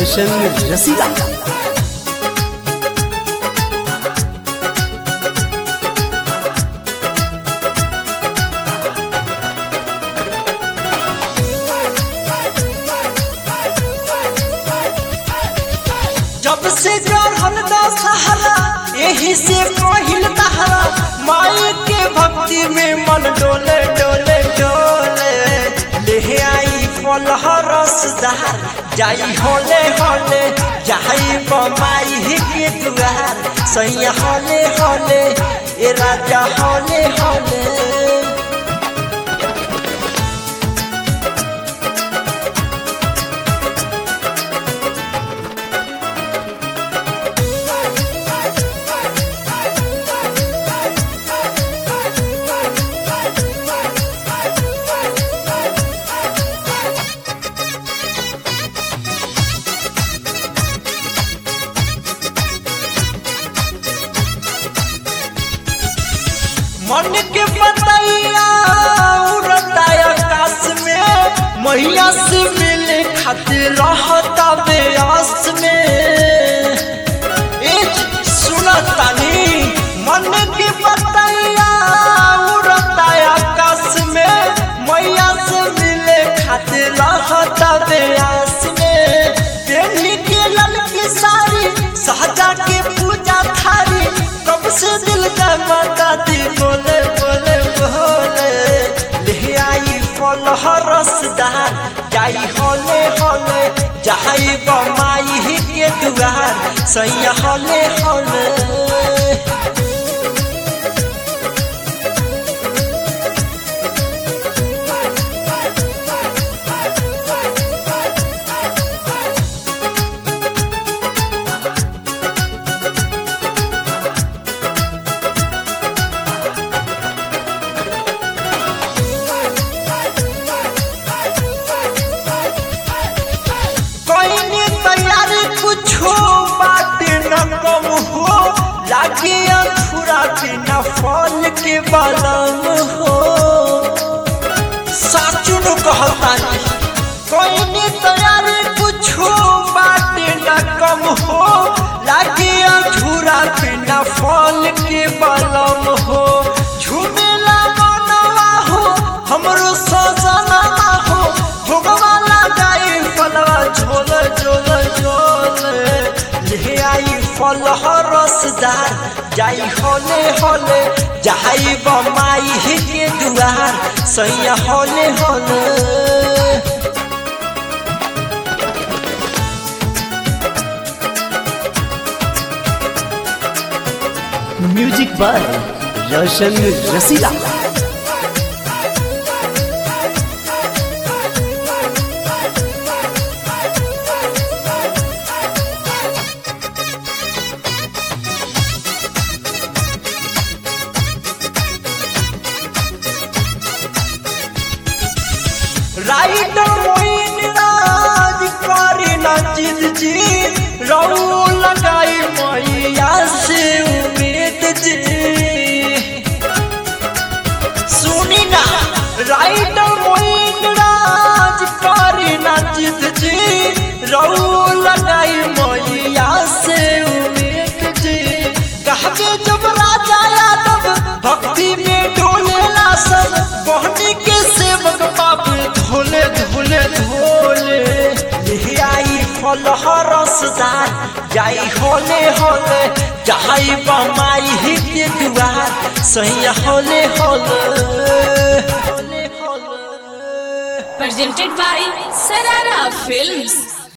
रोशन रसीदा जब से चढ़ल दशहरा यही से पहिल तहरा माई के भक्ति में मन डोले डोले डोले ले आई फल रसदार जाई होले होले जाई बमाई के दुआर सैया होले होले ए राजा होले होले मन के बतैया उड़ता आकाश में मैया से मिले खातिर रहता बेआस में ए सुनतानी मन के बतैया उड़ता आकाश में मैया से मिले खातिर रहता बेआस में पेनी के ललकी साड़ी सहजा के पूजा थारी कब से दिल का माता दी बोले बोले बोले ले आई फल रसदार जाई होले होले जाई बमाई के दुआर सैया होले होले कोई तैयारी कुछो बात न कम हो लागे अधूरा बिना फल के बलम हो साचुन कहतानी कोई तैयारी कुछो बात न कम हो लागे अधूरा बिना फल के बलम हो झूमेला मनवा हो हमरो सजना हो भोगवा लगाई फलवा झोल झोल झोल ले आई फल रसदार जाई होले होले जाई बमाई के दुआर सैया होले होले म्यूजिक बाय रोशन रसीदा राइट मोइन राज करी ना जिद जी रऊ लगाई मैया से उम्मीद जी सुनी ना राइट मोइन राज करी ना जिद जी रऊ लगाई मैया से उम्मीद जी कहबे जब राजा यादव भक्ति में डोलेला सब बहनी के सेवक बाप धोले धोले धोले ले आई फल रसदार जाई होले होले जाई बमाई के दुआर सही होले होले होले होले presented by Sarara Films.